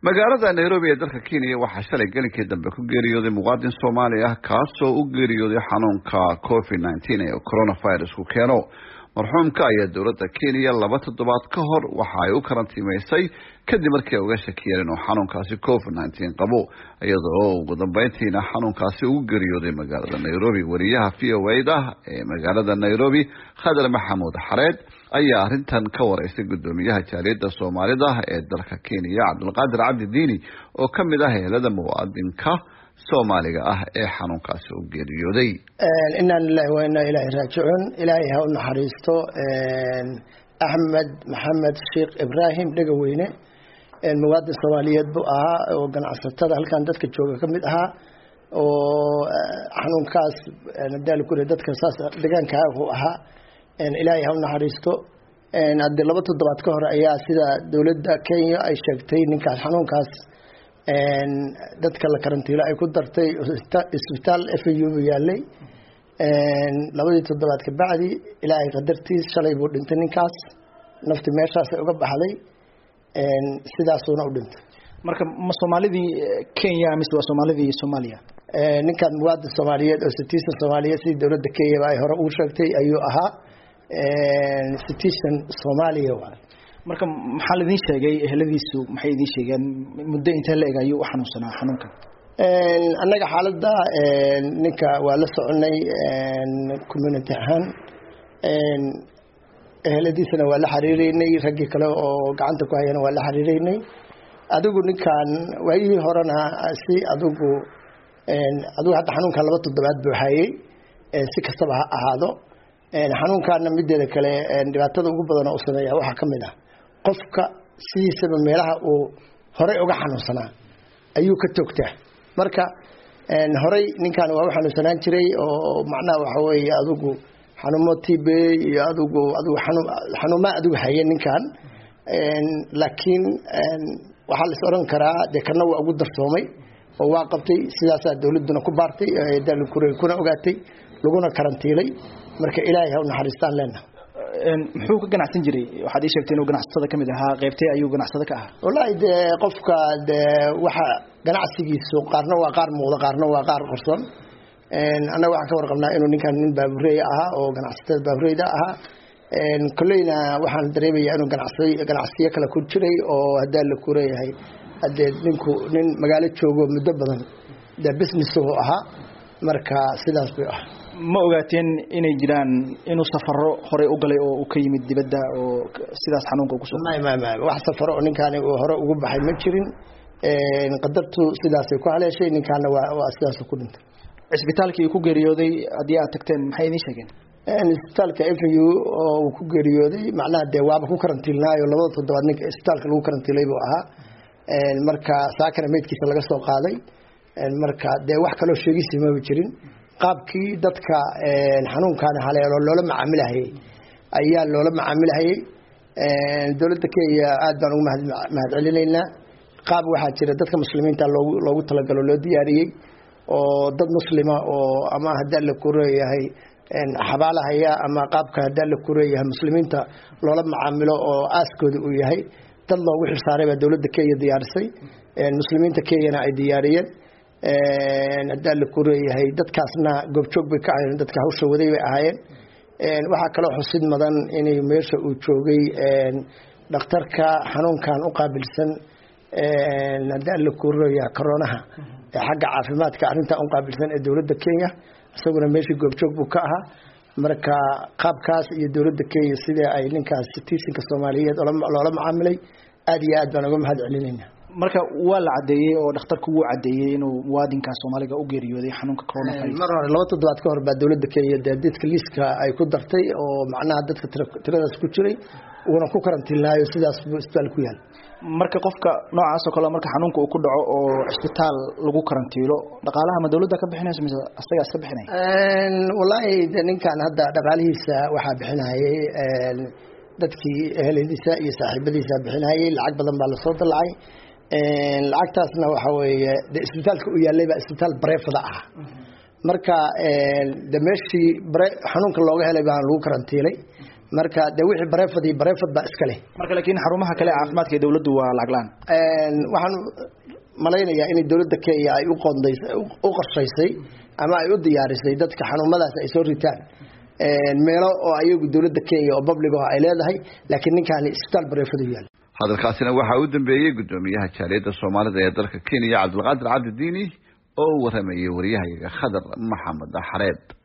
magaalada nairobi ee dalka kenya waxaa shalay gelinkii dambe ku geeriyooday muwaadin soomaali ah kaasoo u geeriyooday xanuunka covid nneteen ee coronavirusku keeno marxuumka ayaa dowladda kenya laba toddobaad ka hor waxa ay u karantiimaysay kadib markii ay uga shakiyeen inuu xanuunkaasi covid nneteen qabo iyadoo ugu dambeyntiina xanuunkaasi ugu geeriyooday magaalada nairobi wariyaha v o a-da ee magaalada nairobi khadar maxamuud xareed ayaa arrintan ka wareysay guddoomiyaha jaaliyadda soomaalida ee dalka kenya cabdulqaadir cabdi diini oo ka mid ah heelada muwaadinka soomaaliga ah ee xanuunkaasi u geeriyooday inaa lilahi wa inaa ilaahi raajicuun ilaahay ha u naxariisto axmed maxamed sheekh ibraahim dhegaweyne muwaadin soomaaliyeed buu ahaa oo ganacsatada halkan dadka jooga ka mid ahaa oo xanuunkaas daalkure dadka saas deegaanka uu ahaa ilaahay ha u naxariisto haddii laba toddobaad ka hor ayaa sida dowladda kenya ay sheegtay ninkaas xanuunkaas dadka la karantiilo ay ku dartay isbitaal f u bu yaalay labadii toddobaad ka bacdi ilaahay qadartiis shalay buu dhintay ninkaas nafti meeshaasay uga baxday sidaasuuna u dhintay marka ma soomaalidii kenya mise waa soomaalidii soomaaliya ninkan muwaadin soomaaliyeed oo citizen soomaaliyeed sidii dowladda kenyaba ay hore ugu sheegtay ayuu ahaa citizen soomaaliya waay marka maxaa laidin sheegay eheladiisu maxay idiin sheegeen muddo intee la eg ayuu u xanuunsanaa xanuunkan annaga xaaladda ninka waa la soconay community ahaan eheladiisana waa la xiriireynay raggii kale oo gacanta ku hayana waa la xiriireynay adigu ninkan waayihii horena si adigu adigu hadda xanuunkan laba toddobaad buu hayay si kastaba ha ahaado xanuunkaana mideeda kale dhibaatada ugu badan oo u sameeya waxaa ka mid ah qofka sidiisaba meelaha uu horey uga xanuunsanaa ayuu ka toogtaa marka horey ninkan waa u xanuunsanaan jiray oo macnaha waxa weeye adigu xanuumo tb iyo adigu adigu xanuumaa adigu haye ninkan laakiin waxaa lais odhan karaa dee kana waa ugu darsoomay oo waa qabtay sidaasaa dowladduna ku baartay daalkure kuna ogaatay laguna karantiilay marka ilaahay ha u naxariistaan leenaha muxuu ka ganacsan jiray waxaad ii sheegtay inuu ganacsatada kamid ahaa qeybtee ayuu ganacsado ka ahaa wallaahi dee qofka dee waxa ganacsigiisu qaarna waa qaar muuqda qaarna waa qaar qorson annaga waxaan ka warqabnaa inuu ninkan nin baabureey ahaa oo ganacsatada baabureyda ahaa kolleyna waxaan dareemaya inuu ganacsi ganacsiyo kale ku jiray oo haddaa la kureeyahay hadee ninku nin magaalo joogo muddo badan dee business uu ahaa marka sidaas bay ah ma ogaateen inay jiraan inuu safaro horey u galay oo uu ka yimid dibadda oo sidaas xanuunka ugu soo may may may wax safaro oo ninkaani uu hore ugu baxay ma jirin qadartu sidaasay ku haleeshay ninkaana waa waa sidaas ku dhintay cisbitaalkii ku geeriyooday haddii aad tagteen maxay idiin sheegeen isbitaalka f u oo uu ku geeriyooday macnaha dee waaba ku karantiilnaayo labada toddobaad ninka isbitaalka lagu karantiilay buu ahaa marka saakana meydkiisa laga soo qaaday marka dee wax kaloo sheegisi maba jirin qaabkii dadka xanuunkan haleelo loola macaamilahayey ayaa loola macaamilahayey dowladda kenya aad baan ugu mahad celinaynaa qaab waxaa jira dadka muslimiinta loogu loogu talagalo loo diyaariyey oo dad muslima oo ama haddaa la kureeyahay xabaalahaya ama qaabka haddaa la kureeyahay muslimiinta loola macaamilo oo aaskooda uu yahay dad loogu xilsaaray baa dowladda kenya diyaarisay muslimiinta kenyana ay diyaariyeen haddaa la kureeyahay dadkaasna goobjoog bay ka ahayeen dadka hawsha waday bay ahaayeen waxaa kaloo xusid mudan inay meesha uu joogay dhakhtarka xanuunkan u qaabilsan haddaa la kureeyaha coronaha ee xagga caafimaadka arrintan u qaabilsan ee dowladda kenya isaguna meeshii goobjoog buu ka ahaa marka qaabkaas iyo dowladda kenya sidai ay ninkaas citizenka soomaaliyeed loola macaamilay aad iyo aad baan uga mahad celinayna marka waa la cadeeyey oo dhakhtarku wuu cadeeyey inuu muwaadinka soomaaliga u geeriyooday xanuunka coronavirus mar hore laba toddobaad ka hor baa dowladda kenya dee dadka liiska ay ku dartay oo macnaha dadka tiradaas ku jiray uuna ku karantiilnaayo sidaas buu isbitaal ku yaal marka qofka noocaas oo kale marka xanuunka uu ku dhaco oo cisbitaal lagu karantiilo dhaqaalaha ma dowladda ka bixinayso mise asaga iska bixinaya wallaahi de ninkan hadda dhaqaalihiisa waxaa bixinayay dadkii eheladiisa iyo saaxiibadiisa bixinayay lacag badan baa lasoo dalacay lacagtaasna waxa weeye de isbitaalka u yaallay baa isbitaal bareefada ah marka de meeshii bare xanuunka looga helay baan lagu karantiilay marka dee wixii bareefad iyo bareefad baa iska leh marka laakiin xarumaha kale caafimaadka ee dawladdu waa lacag la-aan waxaan malaynayaa inay dawladda kenya ay u qoondaysay u qorshaysay ama ay u diyaarisay dadka xanuumadaas ay soo ritaan meelo oo ayagu dawladda kenya oo public ah ay leedahay laakiin ninkaani isbitaal bareefadu yaal hadalkaasina waxaa u dambeeyey guddoomiyaha jaaliyadda soomaalida ee dalka kenya cabdilqaadir cabdidiini oo u waramayay waryahayaga khadar maxamed xareeb